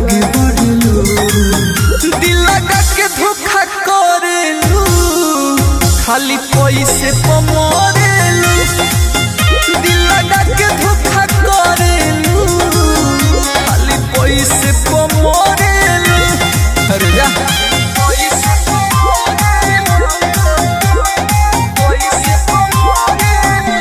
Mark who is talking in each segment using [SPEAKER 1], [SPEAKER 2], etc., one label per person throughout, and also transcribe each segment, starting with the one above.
[SPEAKER 1] आगे बढ़लू दिल लगा के धोखा करेलू खाली पैसे पमरेलू दिल लगा के धोखा करेलू खाली पैसे पमरेलू अरे जा पैसे पमरेलू पैसे पमरेलू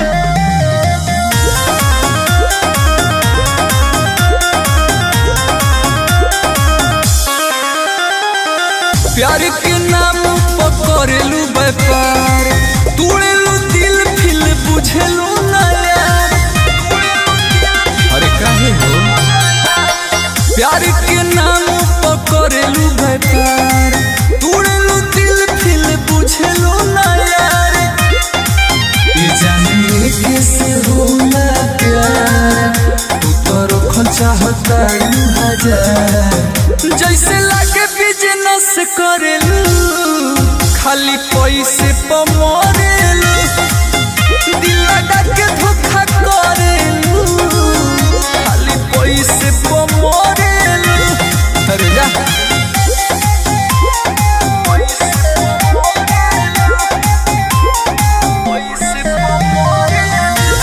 [SPEAKER 1] प्यार के नाम पकड़लू व्यापार तोड़ेलू दिल फिल बुझेलू ना यार अरे काहे हो प्यार के नाम पकड़लू व्यापार तोड़ेलू दिल फिल बुझेलू ना यार ये जाने कैसे होला प्यार तू तो रखल चाहता हजार जैसे लागे बिजनेस करेलू खाली पैसे पमरेलू दिल लगा के धोखा करेलू खाली पैसे पमरेलू अरे जा पैसे पमरेलू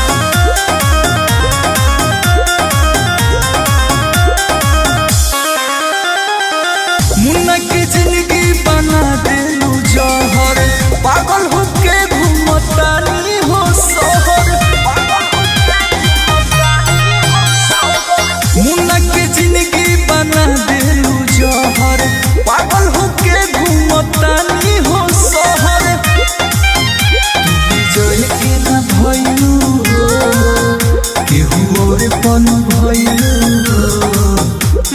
[SPEAKER 1] मुन्ना के जिंदगी बना देलू जहर पागल होके घूमतानी हो शहर मुन्ना के जिंदगी बना देलू जहर पागल होके घूमतानी हो शहर तू विजय के ना भइलू हो केहू और पन भइलू हो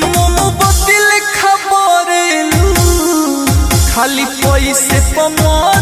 [SPEAKER 1] मोमबत्ती लेखा बरेलू खाली पैसे पमर